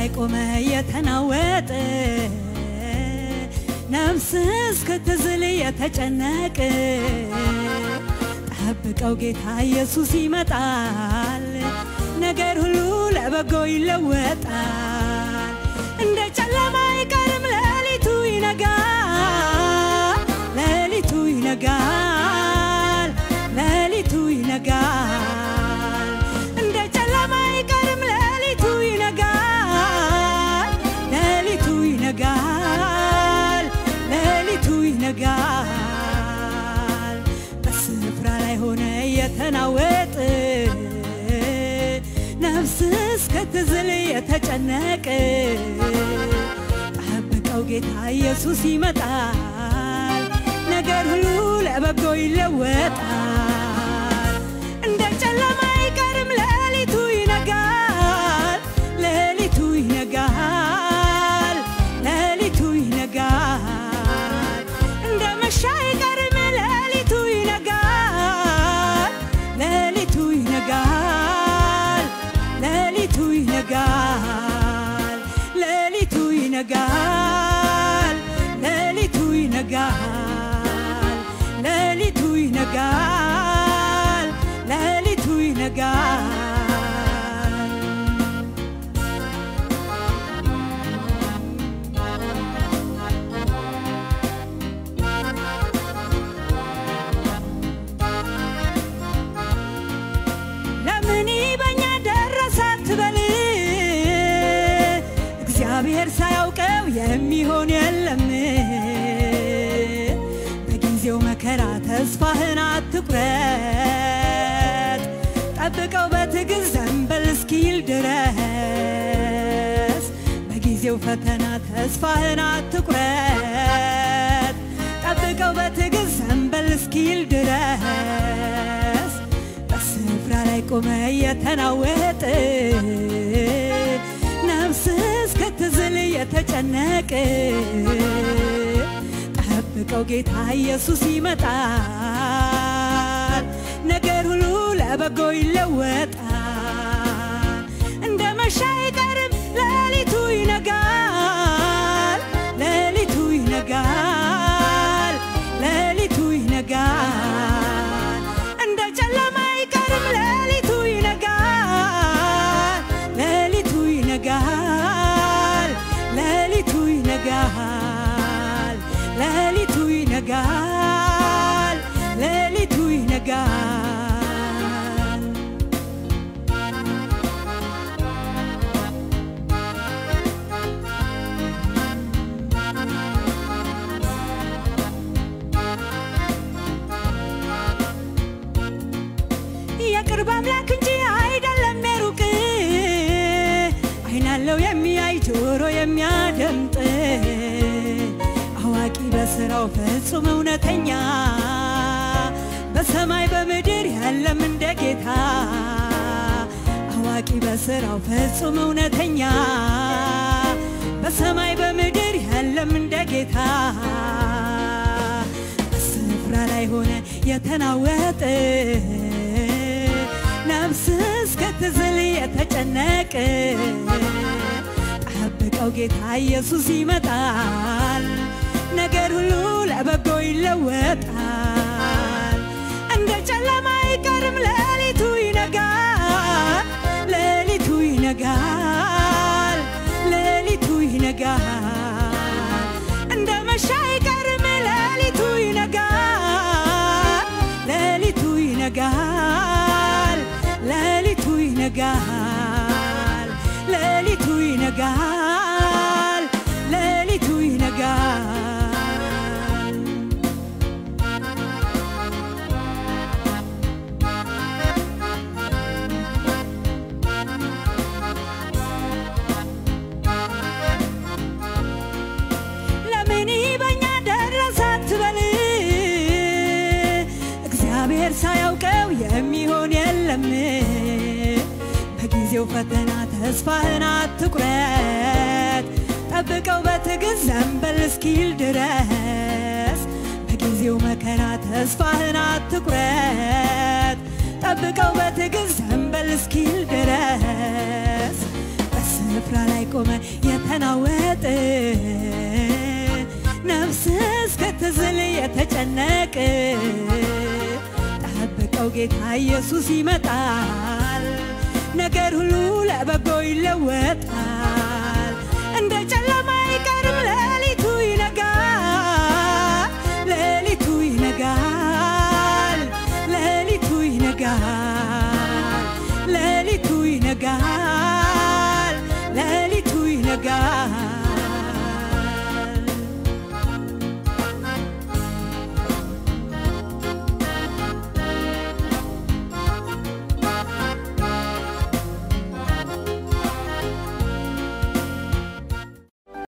ቆመ የተናወጠ ነፍስ እስክትዝል የተጨነቅ ጠብቀው ጌታ ኢየሱስ ይመጣል። ነገር ሁሉ ለበጎ ይለወጣል። እንደ ጨለማ አይቀርም ሌሊቱ ይነጋል፣ ሌሊቱ ይነጋል፣ ሌሊቱ ይነጋል። እንደ ጨለማ አይቀርም ሌሊቱ ይነጋል፣ ሌሊቱ ይነጋል፣ ሌሊቱ ይነጋል። በስፍራ ላይ ሆነ የተናወጥ ነፍስ እስክትዝል የተጨነቅ ጠብቀው ጌታ ኢየሱስ ይመጣል። ነገር ሁሉ ለበጎ ይለወጣል። እንደ ጨለማ አይቀርም ሌሊቱ ይነጋል፣ ሌሊቱ ይነጋል፣ ሌሊቱ ይነጋል። እንደ መሻ አይቀርም ሌሊቱ ይነጋል፣ ሌሊቱ ይነጋል፣ ሌሊቱ ይነጋል፣ ሌሊቱ ይነጋል፣ ሌሊቱ ይነጋል፣ ሌሊቱ ይነጋል፣ ሌሊቱ ይነጋል። ለምን በኛ ደረሰ አትበል፣ እግዚአብሔር ሳያውቀው የሚሆን የለም። በጊዜው መከራ ተስፋህን አትቁረጥ፣ ጠብቀው በትዕግስት ዘንበል እስኪል ድረስ። በጊዜው ፈተና ተስፋህን አትቁረጥ፣ ጠብቀው በትዕግስት ዘንበል እስኪል ድረስ። በስፍራ ላይ ቆመ የተናወጥ ነፍስ እስክትዝል የተጨነቅ ጠብቀው ጌታ ኢየሱስ ይመጣል። ነገር ሁሉ ለበጎ ይለወጣል። እንደ መሻ አይቀርም ሌሊቱ ይነጋል፣ ሌሊቱ ይነጋል፣ ሌሊቱ ይነጋል። እንደ ጨለማ አይቀርም ሌሊቱ ይነጋል፣ ሌሊቱ ይነጋል፣ ሌሊቱ ይነጋል፣ ሌሊቱ ይነጋል፣ ሌሊቱ ይነጋል። የቅርብ አምላክ እንጂ አይደለም የሩቅ አይን አለው የሚያይ ጆሮ የሚያደምጥ አዋቂ በስራው ፍጹም እውነተኛ በሰማይ በምድር ያለም እንደ ጌታ አዋቂ በስራው ፍጹም እውነተኛ በሰማይ በምድር ያለም እንደ ጌታ በስፍራ ላይ ሆነ የተናወጠ ነፍስ እስክትዝል የተጨነቅ ጠብቀው ጌታ ኢየሱስ ይመጣል። ነገር ሁሉ ለበጎ ይለወጣል። እንደ ጨለማ አይቀርም ሌሊቱ ይነጋል፣ ሌሊቱ ይነጋል፣ ሌሊቱ ይነጋል። እንደ መሻ አይቀርም ሌሊቱ ይነጋል፣ ሌሊቱ ይነጋል፣ ሌሊቱ ይነጋል፣ ሌሊቱ ይነጋል፣ ሌሊቱ ይነጋል። ለምን በኛ ደረሰ አትበል፣ እግዚአብሔር ሳያውቀው የሚሆን የለም። በጊዜው ፈተና ተስፋህን አትቁረጥ፣ ጠብቀው በትዕግስት ዘንበል እስኪል ድረስ። በጊዜው መከራ ተስፋህን አትቁረጥ፣ ጠብቀው በትዕግስት ዘንበል እስኪል ድረስ። በስፍራ ላይ የቆመ የተናወጠ ነፍስ እስክትዝል የተጨነቅ ጠብቀው ጌታ ኢየሱስ ይመጣል ነገር ሁሉ ለበጎ ይለወጣል